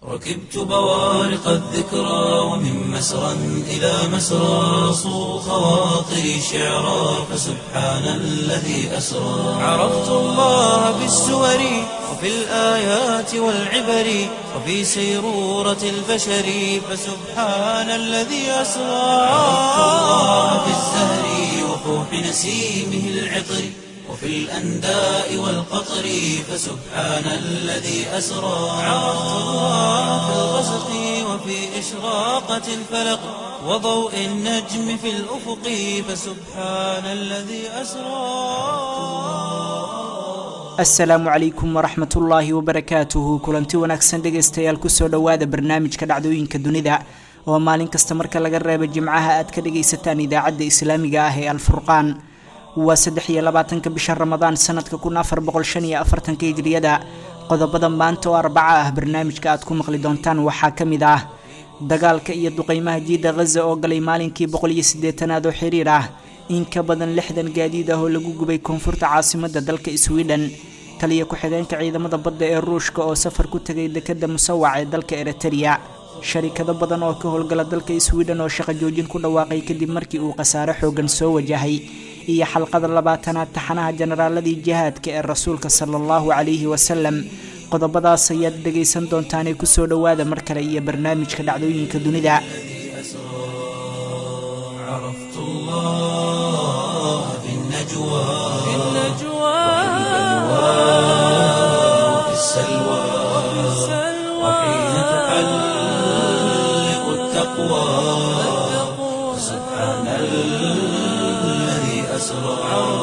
ركبت بوارق الذكرى ومن مسرى إلى مسرى صو خواطري شعرا فسبحان الذي أسرى عرفت الله بالسور وفي الآيات والعبر وفي سيرورة البشر فسبحان الذي أسرى عرفت الله بالزهر وفوح نسيمه العطر وفي الأنداء والقطر فسبحان الذي أسرى عرفت الله في الغسق وفي إشراقة الفلق وضوء النجم في الأفق فسبحان الذي أسرى asalaamu calaykum waraxmatullaahi wabarakaatuhu kulanti wanaagsan dhegaystayaal kusoo dhowaada barnaamijka dhacdooyinka dunida oo maalin kasta marka laga reebo jimcaha aad ka dhagaysataan idaacadda islaamiga ah ee alfurqaan waa saddex iyo labaatanka bisha ramadaan sanadka kun afar boqol shan iyo afartanka hijriyada qodobada maanta oo arbaca ah barnaamijka aad ku maqli doontaan waxaa ka mid ah dagaalka iyo duqeymaha jiida khaza oo galay maalinkii boqol iyo siddeetanaad oo xiriir ah in ka badan lixdan gaadiid ah oo lagu gubay koonfurta caasimadda dalka sweden taliya ku-xigeenka ciidamada badda ee ruushka oo safar ku tegay dekadda musawac ee dalka eritereya sharikado badan oo ka howlgala dalka sweden oo shaqo joojin ku dhawaaqay kadib markii uu khasaare xoogan soo wajahay iyo xalqada labaatanaad taxanaha generaaladii jihaadka ee rasuulka sala allahu calayhi wasalam qodobadaas ayaad dhegaysan doontaanee kusoo dhowaada mar kale iyo barnaamijka dhacdooyinka dunida عرفت الله في النجوى في وفي السلوى وحين تحلق التقوى سبحان الذي أسرى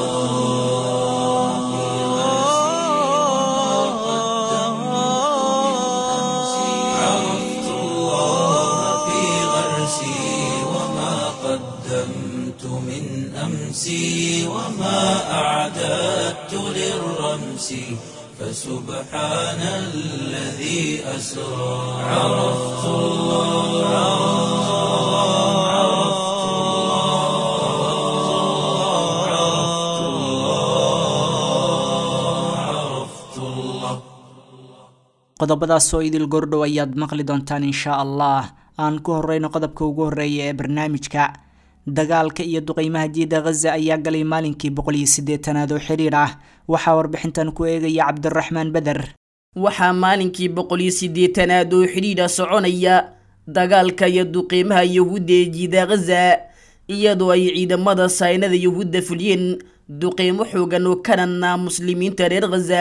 عرفت الله في غرسي وما قدمت من أمسي وما أعددت للرمس فسبحان الذي أسرى عرفت الله عرفت الله عرفت الله عرفت الله qodobadaas oo idil gordhow ayaad maqli doontaan inshaa allah aan ku horeyno qodobka ugu horeeya ee barnaamijka dagaalka iyo duqeymaha jiida khaza ayaa galay maalinkii boqol iyo siddeetanaad oo xiriir ah waxaa warbixintan ku eegaya cabdiraxmaan beder waxaa maalinkii boqol iyo siddeetanaad oo xidhiidha soconaya dagaalka iyo duqeymaha yuhuudda ee jiida khaza iyadoo ay ciidamada saynada yuhuudda fuliyeen duqeymo xoogan oo kanana muslimiinta reer khaza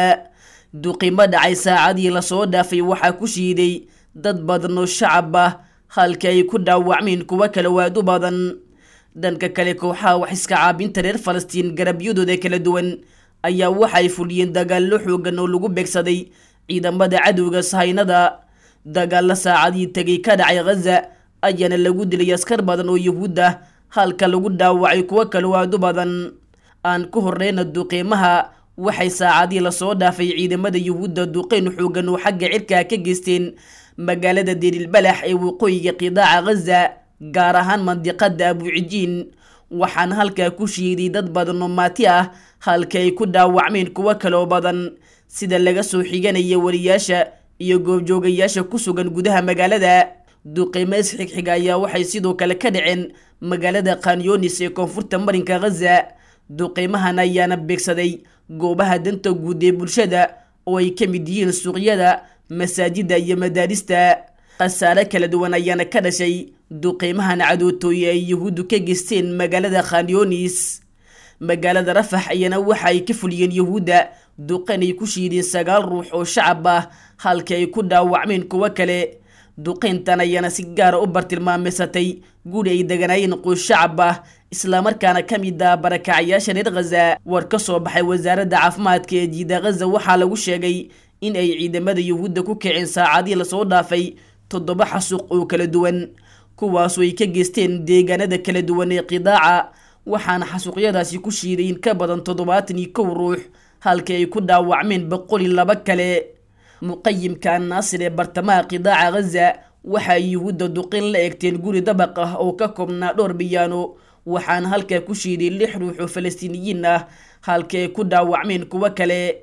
duqimo dhacay saacadii lasoo dhaafay waxaa ku shiiday dad badan oo shacab ah halka ay ku dhaawacmeen kuwo kale waad u badan dhanka kale kooxaha wax iska caabinta reer falastiin garabyadooda kala duwan ayaa waxay fuliyeen dagaallo xoogan oo lagu beegsaday ciidamada cadowga sahaynada dagaalla saacadii tegay ka dhacay khaza ayaana lagu dilay askar badan oo yuhuud ah halka lagu dhaawacay kuwo kale waad u badan aan ku horeyna duqeymaha waxay saacadii lasoo dhaafay ciidamada yuhuudda duqeyn xoogan oo xagga cirkaa ka geysteen magaalada derilbalax ee waqooyiga qidaaca khaza gaar ahaan mandiqada abuucijiin waxaana halkaa ku shiiday dad badan oo maati ah halka ay ku dhaawacmeen kuwo kaloo badan sida laga soo xiganaya wariyaasha iyo goobjoogayaasha ku sugan gudaha magaalada duqeymo isxigxiga ayaa waxay sidoo kale ka dhaceen magaalada kanyonis ee koonfurta marinka khaza duqeymahan ayaana beegsaday goobaha danta guud ee bulshada oo ay ka mid yihiin suuqyada masaajida iyo madaarista khasaare kala duwan ayaana ka dhashay duqeymahan cadootooye ay yuhuuddu ka geysteen magaalada khanyonis magaalada rafax ayana waxa ay ka fuliyeen yuhuudda duqeyn ay ku shiideen sagaal ruux oo shacab ah halka ay ku dhaawacmeen kuwo kale duqeyntan ayaana si gaara u bartilmaameysatay guri ay deganaayeen qoys shacab ah islamarkaana ka mid ah barakacayaasha reer khaza war ka soo baxay wasaaradda caafimaadka ee jiida khaza waxaa lagu sheegay in ay ciidamada yuhuudda ku kaceen saacadii lasoo dhaafay toddoba xasuuq oo kala duwan kuwaasoo ay ka geysteen deegaanada kala duwan ee qidaaca waxaana xasuuqyadaasi ku shiiday in ka badan toddobaatan iyo kow ruux halka ay ku dhaawacmeen boqol iyo laba kale muqayimka annaasir ee bartamaha qidaaca khaza waxay yuhuudda duqin la eegteen guri dabaq ah oo ka koobnaa dhowr biyaano waxaana halkaa ku shiiday lix ruux oo falastiiniyiin ah halka ay ku dhaawacmeen kuwo kale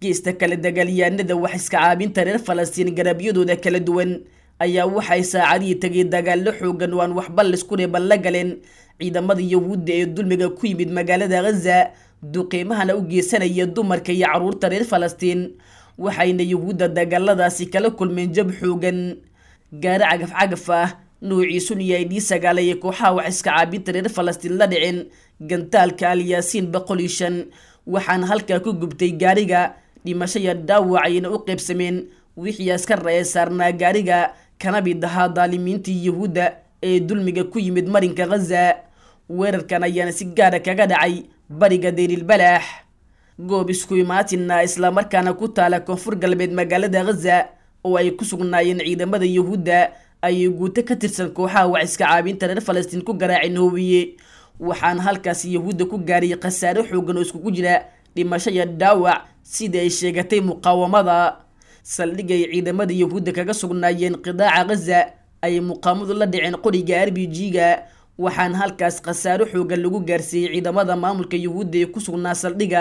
geesta kale dagaalyahanada wax iska caabinta reer falastiin garabyadooda kala duwan ayaa waxay saacadihii tegay dagaallo xoogan oo aan waxba laisku reeban la galeen ciidamada yahuudda ee dulmiga ku yimid magaalada ghaza duqiimahana u geysanaya dumarka iyo caruurta reer falastiin waxayna yahuudda dagaaladaasi kala kulmeen jab xoogan gaari cagaf cagaf ah nuuciisun iyo ay dhii sagaalaya kooxaha wax iska caabinta reer falastiin la dhicin gantaalka alyaasiin boqol iyo shan waxaana halkaa ku gubtay gaariga dhimasho iyo dhaawac ayna u qaybsameen wixii askara ee saarnaa gaariga kana mid ahaa daalimiintii yahuudda ee dulmiga ku yimid marinka ghaza weerarkan ayaana si gaara kaga dhacay bariga deylilbalaax goob isku imaatina islamarkaana ku taala koonfur galbeed magaalada ghaza oo ay ku sugnaayeen ciidamada yahuudda ayay guuto ka tirsan kooxaha wax iska caabinta reer falastiin ku garaaceen hoobiye waxaana halkaas yahuudda ku gaariyay khasaare xoogan oo iskugu jira dhimasho iyo dhaawac sidii ay sheegatay muqaawamada saldhigay ciidamada yahuudda kaga sugnaayeen qidaaca ghaza ayay muqaamadu la dhiceen qoriga r b g-ga waxaana halkaas khasaaro xoogan lagu gaarsiiyey ciidamada maamulka yahuudda ee ku sugnaa saldhiga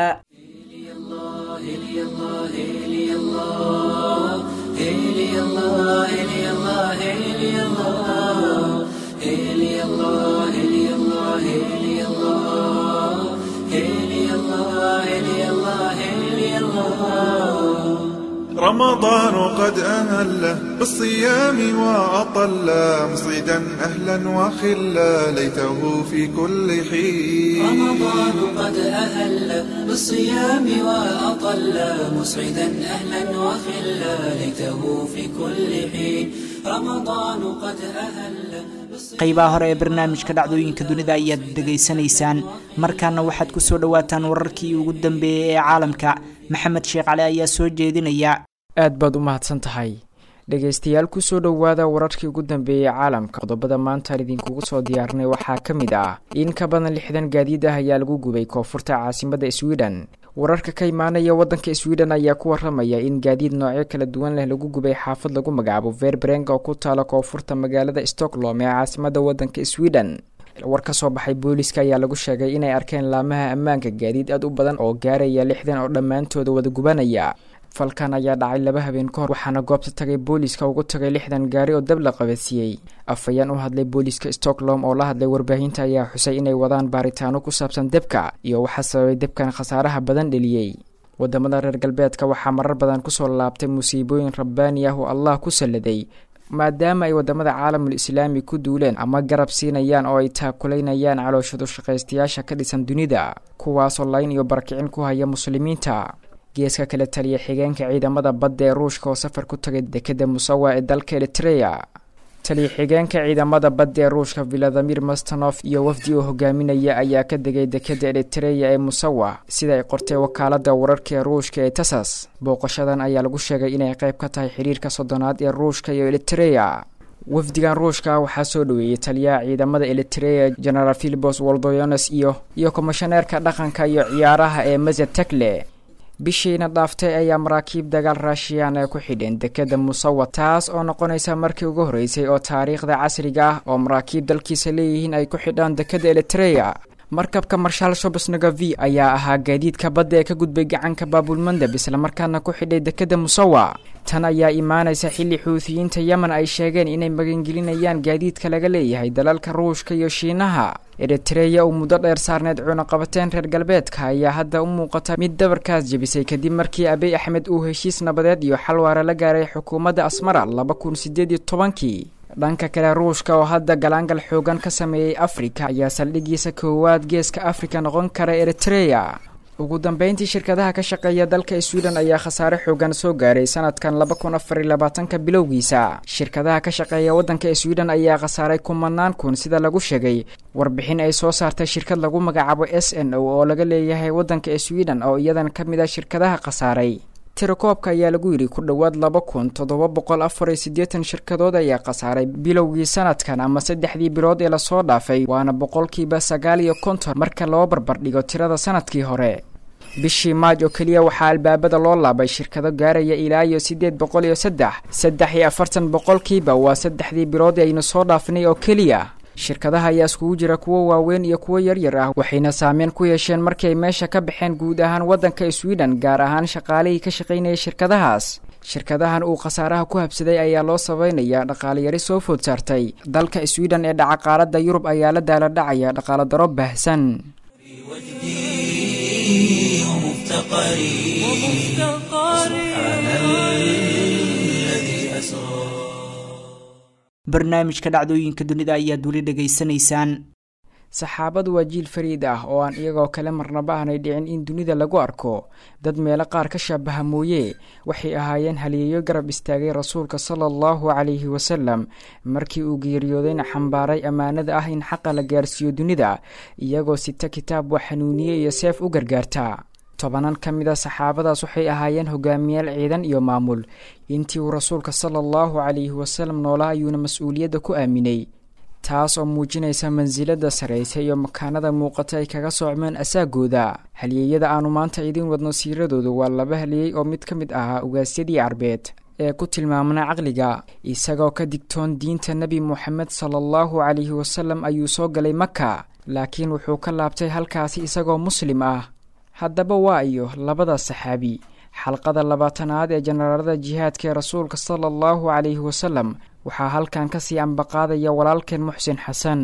رمضان قد أهله بالصيام وأطل مصيدا أهلا وخلا ليته في كل حين رمضان قد أهل بالصيام وأطل مسعدا أهلا وخلا ليته في كل حين رمضان قد أهل qaybaha hore ee barnaamijka dhacdooyinka dunida ayaad dhegaysanaysaan markaana waxaad ku soo dhowaataan wararkii ugu dambeeyey ee caalamka maxamed sheekh cali ayaa soo jeedinaya aad baad u mahadsan tahay dhegaystayaal kusoo dhowaada wararkii ugu dambeeyey caalamka qodobada maantaan idinkugu soo diyaarnay waxaa ka mid ah in ka badan lixdan gaadiid ah ayaa lagu gubay koonfurta caasimada sweden wararka ka imaanaya waddanka sweden ayaa ku waramaya in gaadiid noocyo kala duwan leh lagu gubay xaafad lagu magacaabo verbreng oo ku taala koonfurta magaalada stockholm ee caasimada waddanka sweden war ka soo baxay booliska ayaa lagu sheegay inay arkeen laamaha ammaanka gaadiid aad u badan oo gaaraya lixdan oo dhammaantooda wada gubanaya falkan ayaa dhacay laba habeen ka hor waxaana goobta tagay booliska ugu tagay lixdan gaari oo dab la qabadsiiyey afhayeen u hadlay booliska stockholm oo la hadlay warbaahinta ayaa xusay inay wadaan baaritaano ku saabsan debka iyo waxaa sababay debkan khasaaraha badan dheliyey wadamada reer galbeedka waxaa marar badan kusoo laabtay musiibooyin rabbaani ah oo allah ku salladay maadaama ay wadamada caalamul islaami ku duuleen ama garab siinayaan oo ay taakulaynayaan calooshadu shaqaystayaasha ka dhisan dunida kuwaasoo layn iyo barakicin ku haya muslimiinta geeska kale taliya xigeenka ciidamada badda ee ruushka oo safar ku tagay dekeda musawa ee dalka eritreya taliya xigeenka ciidamada badda ee ruushka valadimir mastanof iyo wafdi uu hogaaminaya ayaa ka degay dekeda eritreya ee musawa sida ay qortay wakaalada wararka ee ruushka ee tasas booqashadan ayaa lagu sheegay inay qayb ka tahay xiriirka soddonaad ee ruushka iyo eritreya wafdigan ruushka waxaa soo dhoweeyey taliyaha ciidamada eritreya genaraal filibos woldoyones iyo iyo komishaneerka dhaqanka iyo ciyaaraha ee mazetekle bishiina dhaaftay ayaa maraakiib dagaal raashiyaan ay ku xidheen dekeda musawa taas oo noqonaysa markii ugu horreysay oo taariikhda casriga ah oo maraakiib dalkiisa leeyihiin ay ku xidhaan dekeda eritreya markabka marshaal shobesnagavi ayaa ahaa gaadiidka badda ee ka gudbay gacanka baabulmandab islamarkaana ku xidhay dekeda musawa tan ayaa imaanaysa xilli xuutiyiinta yemen ay sheegeen inay magangelinayaan gaadiidka laga leeyahay dalalka ruushka iyo shiinaha eritreya uu muddo dheer saarneed cunaqabateen reer galbeedka ayaa hadda u muuqata mid dabarkaas jebisay kadib markii abiy axmed uu heshiis nabadeed iyo xalwaare la gaaray xukuumadda asmara laba kun sideed iyo tobankii dhanka kale ruushka oo hadda galaangal xoogan ka sameeyey afrika ayaa saldhigiisa koowaad geeska afrika noqon kara eritreya ugu dambeyntii shirkadaha ka shaqeeya dalka sweden ayaa khasaare xoogan soo gaaray sanadkan laba kun afar iyo labaatanka bilowgiisa shirkadaha ka shaqeeya waddanka sweden ayaa khasaaray kumanaan kun sida lagu sheegay warbixin ay soo saartay shirkad lagu magacaabo s n o oo laga leeyahay waddanka sweden oo iyadan ka mid a shirkadaha khasaaray tirakoobka ayaa lagu yidhi ku dhowaad laba kun toddoba boqol afar iyo siddeetan shirkadood ayaa khasaaray bilowgii sanadkan ama saddexdii bilood ee lasoo dhaafay waana boqolkiiba sagaal iyo konton marka loo barbardhigo tirada sanadkii hore bishii maaj oo keliya waxaa albaabada loo laabay shirkado gaaraya ilaa iyo siddeed boqol iyo saddex saddex iyo afartan boqolkiiba waa saddexdii bilood aynu soo dhaafinay oo keliya shirkadaha ayaa iskugu jira kuwo waaweyn iyo kuwo yaryar ah waxayna saameyn ku yeesheen markii ay meesha ka baxeen guud ahaan waddanka sweden gaar ahaan shaqaalihii ka shaqaynayay shirkadahaas shirkadahan uu khasaaraha ku habsaday ayaa loo sabaynayaa dhaqaaleyari soo food saartay dalka sweden ee dhaca qaaradda yurub ayaa la daala dhacaya dhaqaalo daro baahsan barnaamijka dhacdooyinka dunida ayaad weli dhegaysanaysaan saxaabadu waa jiil fariid ah oo aan iyagoo kale marnaba aanay dhicin in dunida lagu arko dad meelo qaar ka shaabaha mooye waxay ahaayeen haliyeeyo garab istaagay rasuulka sala allahu calayhi wasalam markii uu geeriyoodayna xambaaray ammaanada ah in xaqa la gaarsiiyo dunida iyagoo sita kitaab wax xanuuniye iyo seef u gargaarta tobanan ka mid a saxaabadaas waxay ahaayeen hogaamiyaal ciidan iyo maamul intii uu rasuulka sala allahu calayhi wasalam noolaa ayuuna mas-uuliyadda ku aaminay taas oo muujinaysa mansilada saraysa iyo makaanada muuqata ay kaga soocmeen asaagooda halyeeyada aanu maanta idiin wadno siiradooda waa laba halyeey oo mid ka mid ahaa ugaasyadii carbeed ee ku tilmaamna caqliga isagoo ka digtoon diinta nebi moxamed sala allahu calayhi wasalam ayuu soo galay maka laakiin wuxuu ka laabtay halkaasi isagoo muslim ah haddaba waa iyo labada saxaabi xalqada labaatanaad ee jenaraalada jihaadka ee rasuulka sala allahu calayhi wasalam waxaa halkan ka sii ambaqaadaya walaalkeen muxsin xasan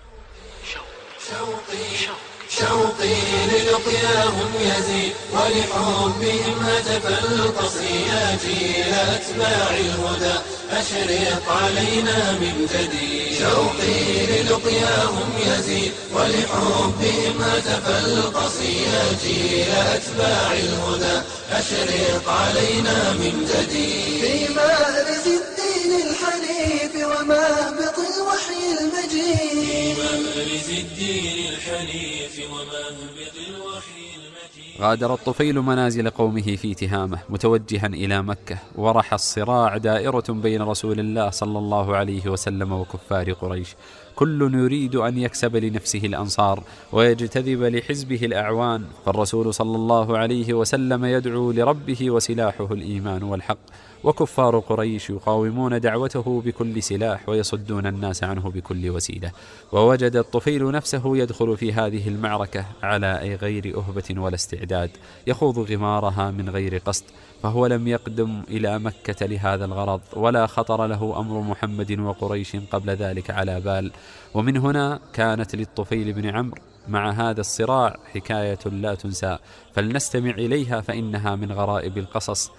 شوقي للقياهم يزيد ولحبهم هتف القصي يا جيل أتباع الهدى أشرق علينا من جديد شوقي للقياهم يزيد ولحبهم هتف القصي يا جيل أتباع الهدى أشرق علينا من جديد في مأرز الدين الحنيف ومهبط الوحي المجيد في مأرز الدين الحنيف ومهبط الوحي المجيد غادر الطفيل منازل قومه في تهامه متوجها إلى مكة ورح الصراع دائرة بين رسول الله صلى الله عليه وسلم وكفار قريش كل يريد أن يكسب لنفسه الأنصار ويجتذب لحزبه الأعوان فالرسول صلى الله عليه وسلم يدعو لربه وسلاحه الإيمان والحق وكفار قريش يقاومون دعوته بكل سلاح ويصدون الناس عنه بكل وسيلة ووجد الطفيل نفسه يدخل في هذه المعركة على أي غير أهبة ولا استعداد يخوض غمارها من غير قصد فهو لم يقدم إلى مكة لهذا الغرض ولا خطر له أمر محمد وقريش قبل ذلك على بال ومن هنا كانت للطفيل بن عمرو مع هذا الصراع حكاية لا تنسى فلنستمع إليها فإنها من غرائب القصص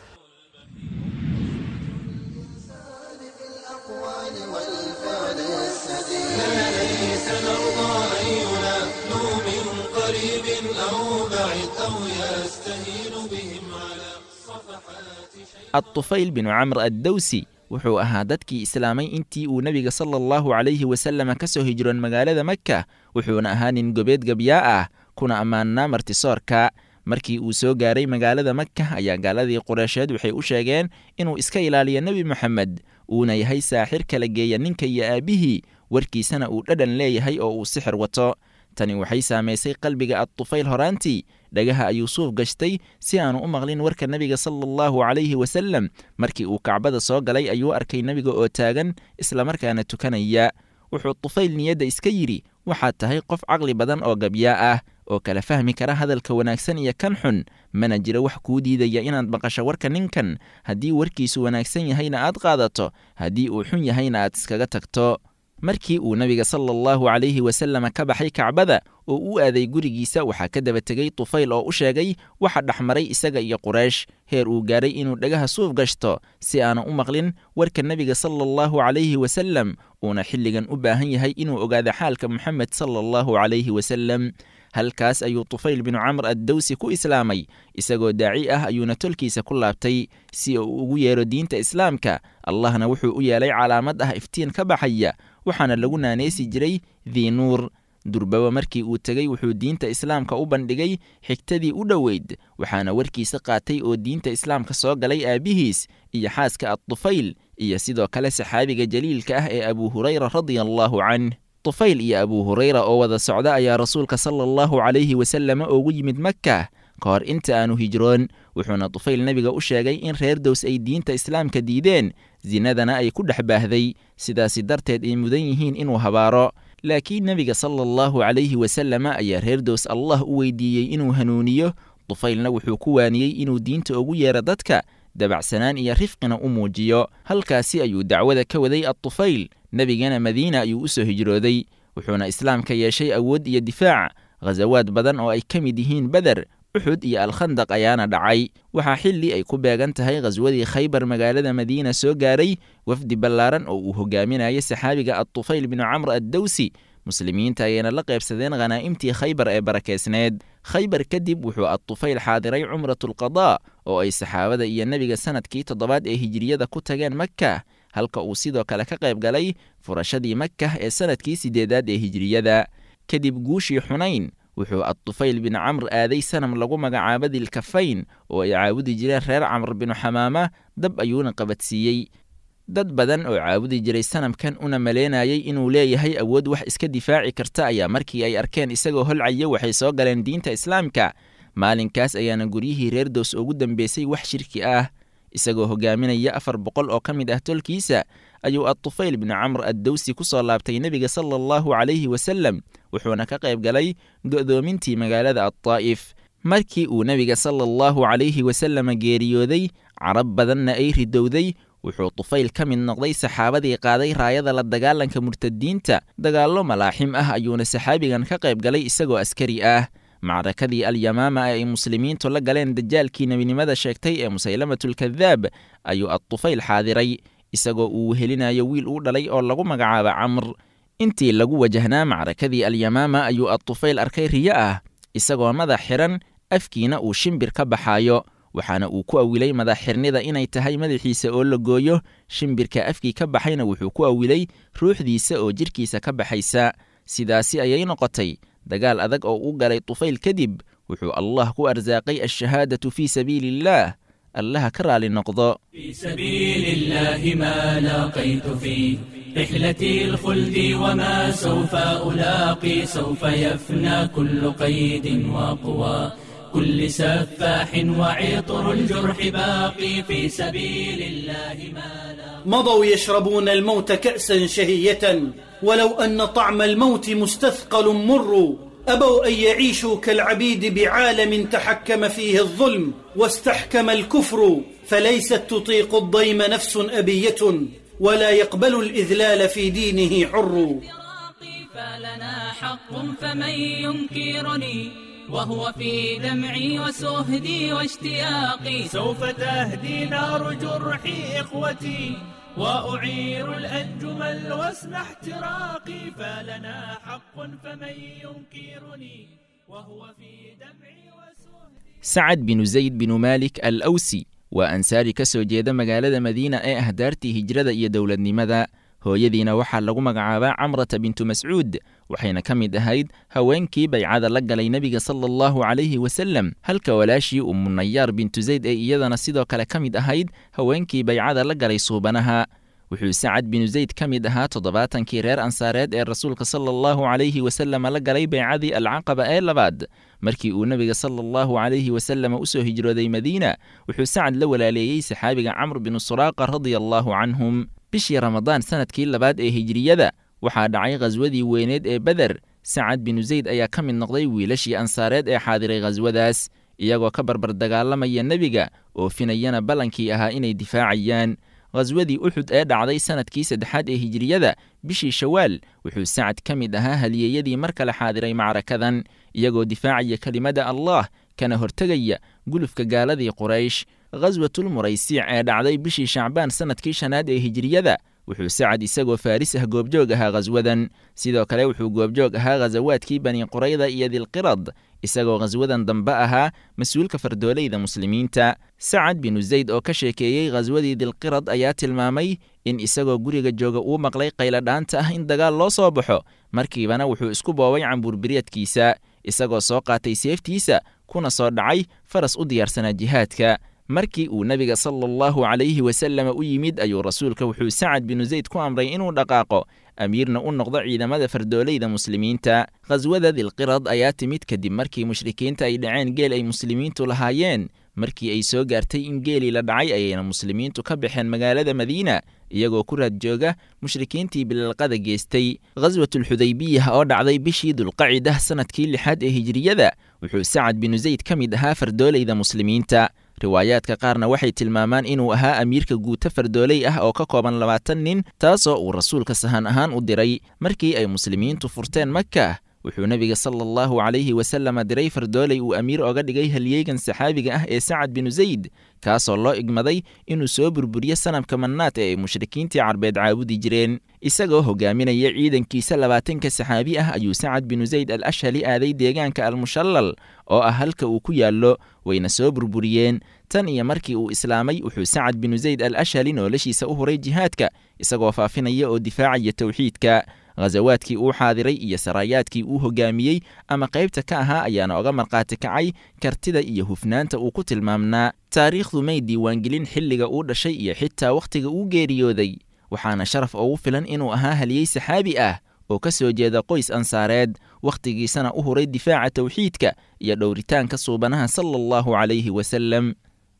الطفيل بن عمرو الدوسي wuxuu ahaa dadkii islaamay intii uu nebiga sala allahu calayhi wasallam ka soo hijroon magaalada maka wuxuuna ahaa nin gobeed gabyaa ah kuna ammaannaa martisoorka markii uu soo gaaray magaalada maka ayaa gaaladii qureysheed waxay u sheegeen inuu iska ilaaliyo nebi moxamed uuna yahay saaxir kala geeya ninka iyo aabbihii warkiisana uu dhadhan leeyahay oo uu sixir wato tani waxay saamaysay qalbiga adtufayl horaantii dhagaha ayuu suuf gashtay si aanu u maqlin warka nebiga sala allahu calayhi wasallam markii uu kacbada soo galay ayuu arkay nebiga oo taagan islamarkaana tukanaya wuxuu tufayl niyadda iska yidhi waxaad tahay qof caqli badan oo gabyaa ah oo kala fahmi kara hadalka wanaagsan iyo kan xun mana jiro wax kuu diidaya inaad maqasho warka ninkan haddii warkiisu wanaagsan yahayna aad qaadato haddii uu xun yahayna aad iskaga tagto markii uu nebiga sala allahu calayhi wasallam ka baxay kacbada oo u aaday gurigiisa waxaa ka daba tegey tufayl oo u sheegay waxa dhexmaray isaga iyo quraysh heer uu gaaray inuu dhagaha suuf gashto si aana u maqlin warka nebiga sala allahu calayhi wasallam uuna xilligan u baahan yahay inuu ogaado xaalka moxamed sala allahu calayhi wasallam halkaas ayuu tufayl binu camr addawsi ku islaamay isagoo daaci ah ayuuna tolkiisa ku laabtay si uu ugu yeero diinta islaamka allahna wuxuu u yeelay calaamad ah iftiin ka baxaya waxaana lagu naanaysi jiray diinuur durbaba markii uu tegey wuxuu diinta islaamka u bandhigay xigtadii u dhoweyd waxaana warkiisa qaatay oo diinta islaamka soo galay aabbihiis iyo xaaska adtufayl iyo sidoo kale saxaabiga jaliilka ah ee abuu hurayra radia allaahu canh tufayl iyo abuu hurayra oo wada socda ayaa rasuulka sala allahu calayhi wasallam ugu yimid makka ka hor inta aanu hijroon wuxuuna tufayl nebiga u sheegay in reer dows ay diinta islaamka diideen sinadana ay ku dhex baahday sidaasi darteed ay mudan yihiin inuu habaaro laakiin nebiga sala allahu calayhi wasalama ayaa reer dows allah u weydiiyey inuu hanuuniyo tufaylna wuxuu ku waaniyey inuu diinta ugu yeero dadka dabacsanaan iyo rifqina u muujiyo halkaasi ayuu dacwada ka waday adtufayl nebigana madiina ayuu u soo hijrooday wuxuuna islaamka yeeshay awood iyo difaac khasawaad badan oo ay ka mid yihiin beder uxud iyo alkhandaq ayaana dhacay waxaa xilli ay ku beegan tahay khaswadii khaybar magaalada madiina soo gaaray wafdi ballaaran oo uu hogaaminayo saxaabiga adtufayl binu camr addawsi muslimiinta ayayna la qaybsadeen khanaa'imtii khaybar ee barakeysneed khaybar kadib wuxuu adtufayl xaadiray cumratulqadaa oo ay saxaabada iyo nebiga sanadkii toddobaad ee hijiriyada ku tageen makka halka uu sidoo kale ka qayb galay furashadii makkah ee sanadkii siddeedaad ee hijiriyada kadib guushii xunayn wuxuu adtufayl bin camr aaday sanam lagu magacaabo dilkafayn oo ay caabudi jireen reer camr binu xamaama dab ayuuna qabadsiiyey dad badan oo caabudi jiray sanamkan una maleynayay inuu leeyahay awood wax iska difaaci karta ayaa markii ay arkeen isagoo holcaya waxay soo galeen diinta islaamka maalinkaas ayaana guryihii reer dows ugu dambeysay wax shirki ah isagoo hogaaminaya afar boqol oo ka mid ah tolkiisa ayuu adtufayl binu camr addawsi ku soo laabtay nebiga sala allahu calayhi wasalem wuxuuna ka qayb galay go'doomintii magaalada addaa'if markii uu nebiga sala allahu calayhi wasalama geeriyooday carab badanna ay ridowday wuxuu tufayl ka mid noqday saxaabadii qaaday raayada la dagaalanka murtadiinta dagaallo malaaxim ah ayuuna saxaabigan ka qayb galay isagoo askari ah macrakadii alyamaama ee ay muslimiintu la galeen dajaalkii nebinimada sheegtay ee musaylamatulkadaab ayuu adtufayl xaadiray isagoo uu wehelinayo wiil uu dhalay oo lagu magacaabo camr intii lagu wajahnaa macrakadii alyamaama ayuu adtufayl arkay riyo ah isagoo madax xiran afkiina uu shimbir ka baxaayo waxaana uu ku awilay madaxxirnida inay tahay madaxiisa oo la gooyo shimbirka afkii ka baxayna wuxuu ku awilay ruuxdiisa oo jidhkiisa ka baxaysa sidaasi ayay noqotay dagaal adag oo u galay tufayl kadib wuxuu allah ku arsaaqay alshahaadatu fii sabiili illaah allaha ka raali noqdo في سبيل الله ما لاقيت في رحلتي الخلد وما سوف ألاقي سوف يفنى كل قيد وقوى كل سفاح وعطر الجرح باقي في سبيل الله ما لاقيت مضوا يشربون الموت كأسا شهية ولو أن طعم الموت مستثقل مر أبوا أن يعيشوا كالعبيد بعالم تحكم فيه الظلم واستحكم الكفر فليست تطيق الضيم نفس أبية ولا يقبل الإذلال في دينه حر فراقي فلنا حق فمن ينكرني وهو في دمعي وسهدي واشتياقي سوف تهدي نار جرحي إخوتي وأعير الأنجم الوسم احتراقي فلنا حق فمن ينكرني وهو في دمعي وسهدي sacad binu zayd binu maalik al awsi waa ansaari ka soo jeeda magaalada madiina ee ah daartii hijrada iyo dowladnimada hooyadiina waxaa lagu magacaabaa camrata bintu mascuud waxayna ka mid ahayd haweenkii baycada la galay nebiga sala allahu calayhi wasalem halka walaashii umunayaar bintu zayd ee iyadana sidoo kale ka mid ahayd haweenkii baycada la galay suubanaha wuxuu sacad binu zayd ka mid ahaa toddobaatankii reer ansaareed ee rasuulka sala allahu calayhi wasalem la galay baycadii alcaqaba ee labaad markii uu nebiga sala allahu calayhi wasalem u soo hijrooday madiina wuxuu sacad la walaaleeyey saxaabiga camr binu suraaqa radia allahu canhum bishii ramadaan sanadkii labaad ee hijriyada waxaa dhacay khaswadii weyneed ee beder sacad binu zayd ayaa ka mid noqday wiilashii ansaareed ee xaadiray khaswadaas iyagoo ka barbar dagaalamaya nebiga oofinayana ballankii ahaa inay difaacayaan khaswadii uxud ee dhacday sanadkii saddexaad ee hijriyada bishii shawaal wuxuu sacad ka mid ahaa haliyeeyadii mar kale xaadiray macrakadan iyagoo difaacaya kelimada allah kana hortegaya gulufka gaaladii quraysh khaswatulmuraysiic ee dhacday bishii shacbaan sanadkii shanaad ee hijriyada wuxuu sacad isagoo faaris ah goobjoog ahaa khaswadan sidoo kale wuxuu goobjoog ahaa khasawaadkii bani qurayda iyo dilqirad isagoo khaswadan dambe ahaa mas-uulka fardoolayda muslimiinta sacad binu zayd oo ka sheekeeyey khaswadii dilqirad ayaa tilmaamay in isagoo guriga jooga uu maqlay qayladhaanta ah in dagaal loo soo baxo markiibana wuxuu isku boobay cambuurbiryadkiisa isagoo soo qaatay seeftiisa kuna soo dhacay faras u diyaarsanaa jihaadka markii uu nebiga sala allahu calayhi wasalama u yimid ayuu rasuulka wuxuu sacad binu zayd ku amray inuu dhaqaaqo amiirna u noqdo ciidamada fardoolayda muslimiinta khaswada dilqirad ayaa timid kadib markii mushrikiinta ay dhaceen geel ay muslimiintu lahaayeen markii ay soo gaartay in geelii la dhacay ayayna muslimiintu ka baxeen magaalada madiina iyagoo ku raad jooga mushrikiintii bilalqada geystay khaswatulxudaybiyah oo dhacday bishii dulqacidah sannadkii lixaad ee hijiriyada wuxuu sacad binu zayd ka mid ahaa fardoolayda muslimiinta riwaayaadka qaarna waxay tilmaamaan inuu ahaa amiirka guuto fardooley ah oo ka kooban labaatan nin taasoo uu rasuulka sahan ahaan u diray markii ay muslimiintu furteen maka wuxuu nebiga sala allahu calayhi wasalama diray fardooley uu amiir oga dhigay halyeygan saxaabiga ah ee sacad binu zayd kaasoo loo igmaday inuu soo burburiyo sanamka mannaat ee ay mushrikiintii carbeed caabudi jireen isagoo hogaaminaya ciidankiisa labaatanka saxaabi ah ayuu sacad binu zayd al ashhali aaday deegaanka almushallal oo ah halka uu ku yaallo wayna soo burburiyeen tan iyo markii uu islaamay wuxuu sacad binu zayd al ashhali noloshiisa u huray jihaadka isagoo faafinaya oo difaacaya towxiidka khasawaadkii uu xaadiray iyo saraayaadkii uu hogaamiyey ama qaybta ka ahaa ayaana oga markhaati kacay kartida iyo hufnaanta uu ku tilmaamnaa taariikhdu may diiwaangelin xilliga uu dhashay iyo xitaa wakhtiga uu geeriyooday waxaana sharaf ugu filan inuu ahaa haliyey saxaabi ah oo ka soo jeeda qoys ansaareed wakhtigiisana u huray difaaca towxiidka iyo dhowritaanka suubanaha sala allahu calayhi wasalem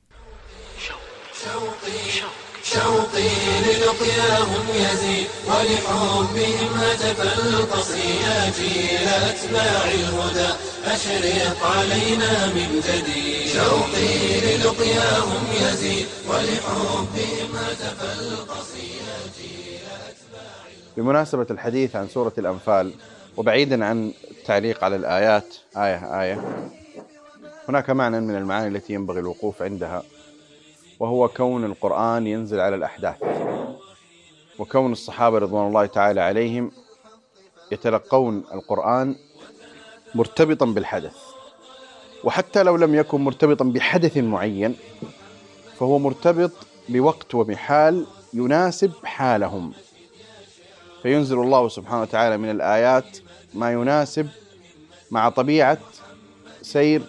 شوقي للقياهم يزيد ولحبهم هتف القصيات إلى أتباع الهدى أشرق علينا من جديد شوقي للقياهم يزيد ولحبهم هتف القصيات إلى أتباع بمناسبة الحديث عن سورة الأنفال وبعيدا عن التعليق على الآيات آية آية هناك معنى من المعاني التي ينبغي الوقوف عندها وهو كون القرآن ينزل على الأحداث وكون الصحابة رضوان الله تعالى عليهم يتلقون القرآن مرتبطا بالحدث وحتى لو لم يكن مرتبطا بحدث معين فهو مرتبط بوقت وبحال يناسب حالهم فينزل الله سبحانه وتعالى من الآيات ما يناسب مع طبيعة سير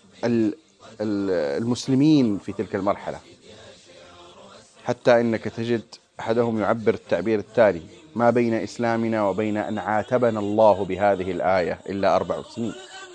المسلمين في تلك المرحلة حتى إنك تجد أحدهم يعبر التعبير التالي ما بين إسلامنا وبين أن عاتبنا الله بهذه الآية إلا أربع سنين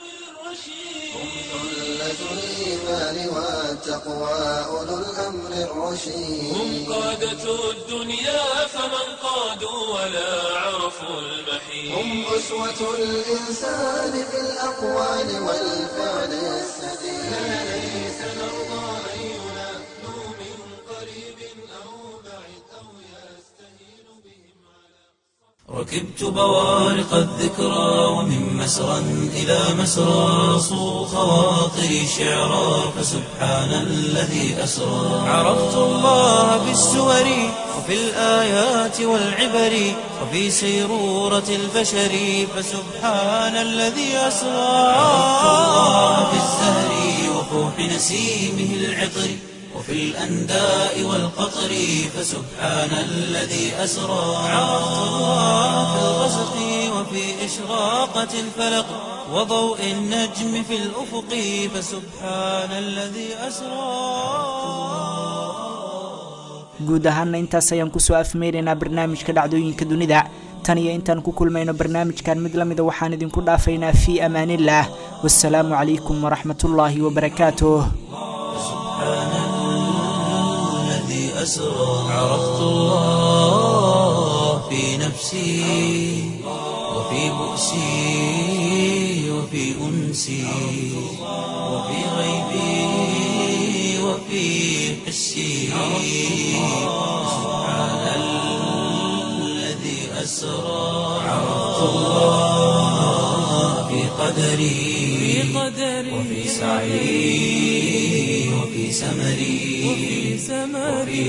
الإيمان والتقوى أولو الأمر الرشيد هم قادة الدنيا فمن قادوا ولا عرفوا المحيط هم أسوة الإنسان في الأقوال والفعل السديد لا ليس نرضى أن ينادوا من قريب أو بعيد أو يستهين بهم ركبت بوارق الذكرى ومن مسرى إلى مسرى صو خواطري شعرا فسبحان الذي أسرى عرفت الله بالسور وفي الآيات والعبر وفي سيرورة البشر فسبحان الذي أسرى عرفت الله بالزهر وفوح نسيمه العطر وفي الأنداء والقطر فسبحان الذي أسرى عرفت الله في الغسق وفي إشراقة الفلق وضوء النجم في الأفق فسبحان الذي أسرى guud ahaana intaas ayaan kusoo afmeynaynaa barnaamijka dhacdooyinka dunida tan iyo intaan ku kulmayno barnaamijkan mid la mida waxaan idinku dhaafaynaa fii amaanillaah wasalaamu calaykum waraxmatullaahi wabarakaatuh أسرى عرفت الله في نفسي وفي بؤسي وفي أنسي وفي غيبي وفي حسي سبحان الذي أسرى عرفت الله في قدري وفي سعي وفي سمري وفي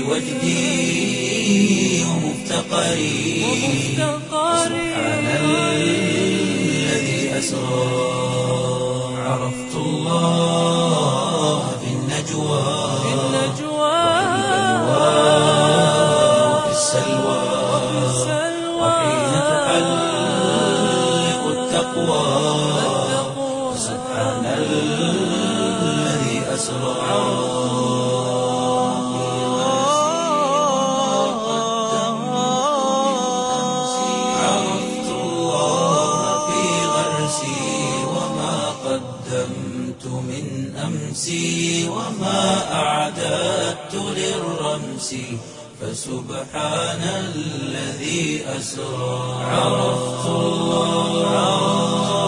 وجدي ومفتقري سبحان الذي أسرى عرفت الله في النجوى وفي السلوى وحين تحلق التقوى سبحان الذي أسرى عرفت الله في غرسي وما قدمت من أمسي وما أعددت للرمس فسبحان الذي أسرى عرفت الله